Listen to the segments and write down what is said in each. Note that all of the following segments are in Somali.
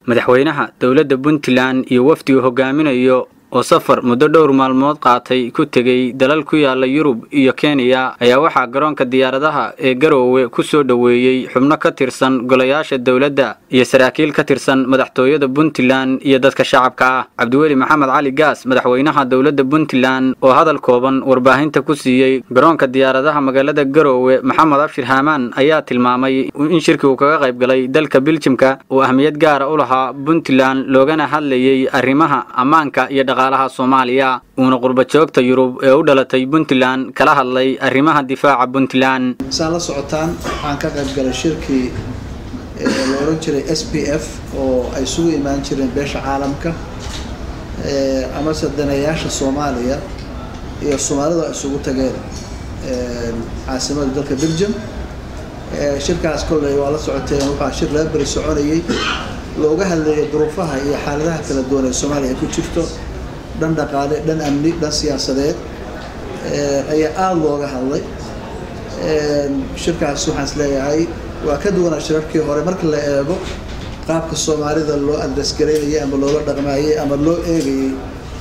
madaxweynaha dowladda puntland iyo wafdigu hogaaminayo oo safar muddo dhowr maalmood qaatay ku tegey dalal ku yaala yurub iyo kenya ayaa waxaa garoonka diyaaradaha ee garoowe ku soo dhoweeyey xubno ka tirsan golayaasha dowladda iyo saraakiil ka tirsan madaxtooyada puntland iyo dadka shacabka ah cabdiweli maxamed cali gaas madaxweynaha dowladda puntland oo hadal kooban warbaahinta ku siiyey garoonka diyaaradaha magaalada garoowe maxamed abshir haamaan ayaa tilmaamay in shirki uu kaga qayb galay dalka biljimka uu ahmiyad gaara u lahaa puntland loogana hadlayey arrimaha ammaanka iyo dhaqaalaha soomaaliya uuna qurba joogta yurub ee u dhalatay puntland kala hadlay arrimaha difaaca puntland saan la socotaan waxaan ka qayb galay shirkii la oran jiray s p f oo ay isugu imaan jireen beesha caalamka amase daneeyaasha soomaaliya iyo soomaalida isugu tageen caasimada dalka belgium shirkaas kolley waa la socoteen waxaa shir laba beri soconayay looga hadlayay duruufaha iyo xaaladaha kala duwan ee soomaaliya ku jirto dhan dhaqaale dhan amni dhan siyaasadeed ayaa aada looga hadlay shirkaas waxaan is leeyahay waa ka duwanaa shirarkii hore marka la eego qaabka soomaalida loo andasgaraynayay ama loola dhaqmaayay ama loo eegayay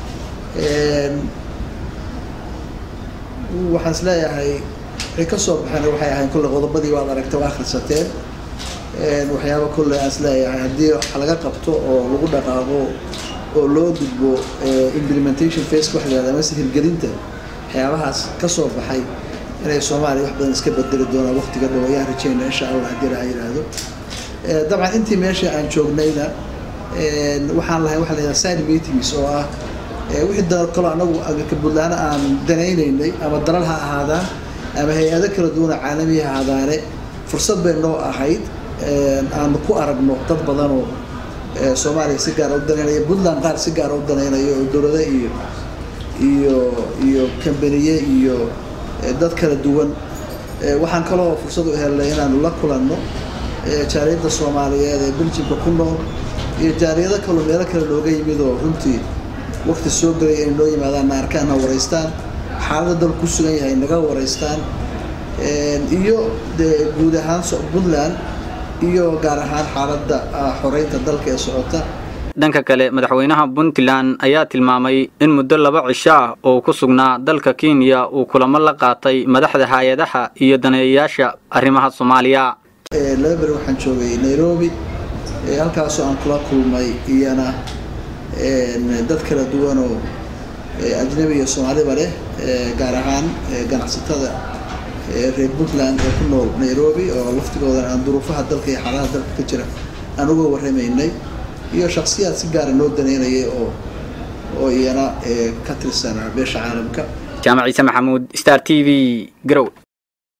waxaan is leeyahay wixii ka soo baxeen waxay ahayn kolley qodobadii waad aragtay waa akhrisateen waxyaaba kolley aan is leeyahay haddii wax laga qabto oo lagu dhaqaaqo oo loo gudbo implementation face wax la yihahda mase hirgelinta waxyaabahaas ka soo baxay inay soomaaliya wax badan iska bedeli doonaan waqtiga dhow ayaan rajeyna insha allah haddii laha yidhaahdo dabcan intii meesha aan joognayna waxaan lahay waxa la yihahda side meetings oo ah wixii dalal kalo anagu agirka puntland aan danaynaynay ama dalal ha ahaadaan ama hay-ado kala duwana caalamiya ha ahaadaane fursad bay noo ahayd aanu ku aragno dad badanoo soomaaliya si gaara u danaynaya puntland qaar si gaara u danaynayo oo dowlada iyo iyo iyo kambaniye iyo dad kala duwan waxaan kaloo fursad u helnay inaanu la kulanno jaariyadda soomaaliyeed ee beljimka ku nool iyo jaariyado kaloo meelo kale looga yimid oo runtii waqti soo gelay inay noo yimaadaan na arkaan na waraystaan xaalada dal ku sugan yahay naga waraystaan iyo dee guud ahaan puntland iyo gaar ahaan xaaladda xoreynta dalka ee socota dhanka kale madaxweynaha puntland ayaa tilmaamay in muddo laba cisho ah oo ku sugnaa dalka kenya uu kulamo la qaatay madaxda hay-adaha iyo daneeyayaasha arrimaha soomaaliya laba beri waxaan joogay nairobi halkaasoo aan kula kulmay iyana dad kala duwanoo ajnabi iyo soomaaliba leh gaar ahaan ganacsatada reer puntland ee ku nool nairobi oo laftigoodan aan duruufaha dalka iyo xaaladaha dalka ka jira aan uga warramaynay iyo shaksiyaad si gaara noo daneynayay oo oo iyana ka tirsan beesha caalamka jaamac ciise maxamuud star t v garow